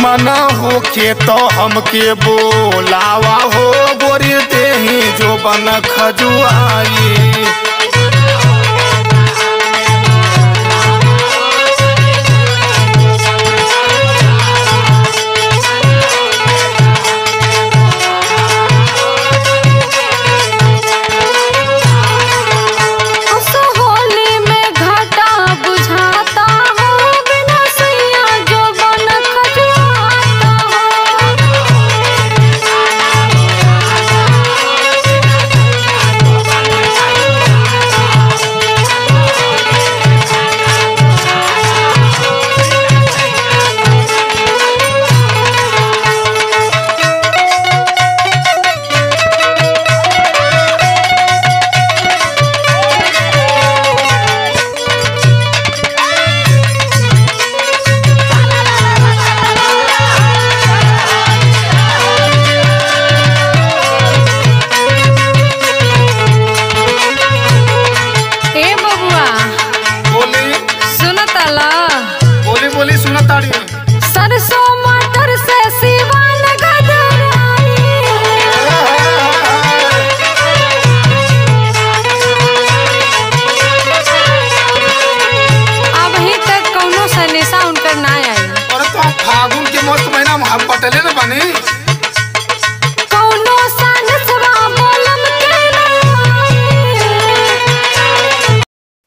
मन होखे तो हमके बोलावा हो गोरी देही जो बन खजुआई उस होली में घाटा बुझाता हो बिना सैया जो बन खजुआता हो ए बबुआ बोली सुनतला बोली बोली सुना ताड़ी सरसों मटर से सिवान गदराई अभी तक कौनो सनेसा उनकर ना आई अरे तो हम फागुन के मस्त महीना में हम पटले न बानी कौनो सनसवा बोलम के ना आई।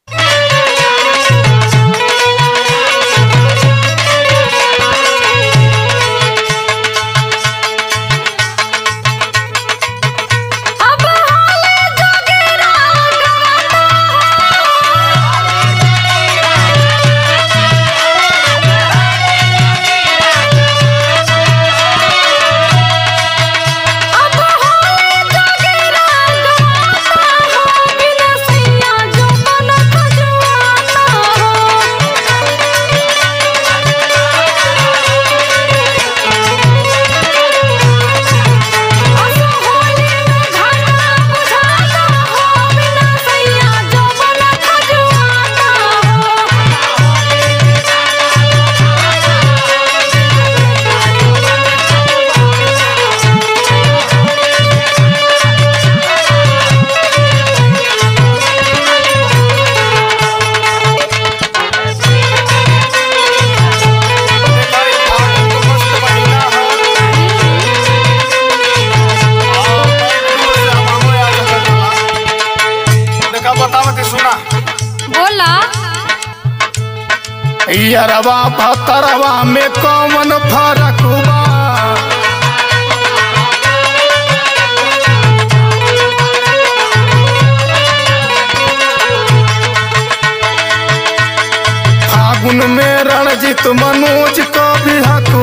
अब हाले जोगिरा गवाता अब हाले जोगिरा गवाता हो बिना सैया जो बन खजुआता हो असो होली में घाटा बुझाता हो बिना सैया जो बन खजुआता हो भाई फागुन के मस्त महीना है और मैं दूर से हमारे आ जाता देखा बतावत सुना बोला यरवा भतरवा में कौन फरक बा फागुन में रणजीत मनोज का भी हक